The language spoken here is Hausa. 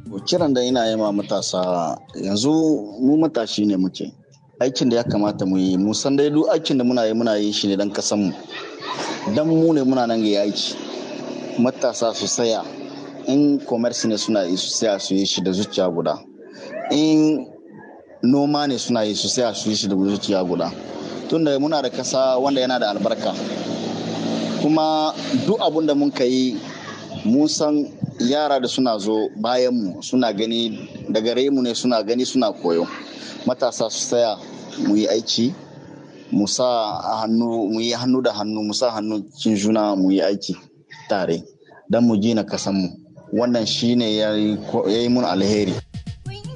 kiran da ina yi ma matasa yanzu mu matashi ne muke aikin da ya kamata mu yi mu san dai duk aikin da muna yi muna yi shi ne dan kasan mu dan mu ne muna nan ga aiki matasa su saya in commerce ne suna yi su saya su yi shi da zuciya guda in noma ne suna yi su saya su yi shi da zuciya guda tunda muna da kasa wanda yana da albarka kuma duk abun da mun yi mun san yara da suna zo bayanmu suna gani da gare mu ne suna gani suna koyo matasa su tsaya mu yi aiki mu sa hannu mu yi hannu da hannu mu sa hannu cin juna mu yi aiki tare don mu gina kasanmu wannan shine ya yi mun alheri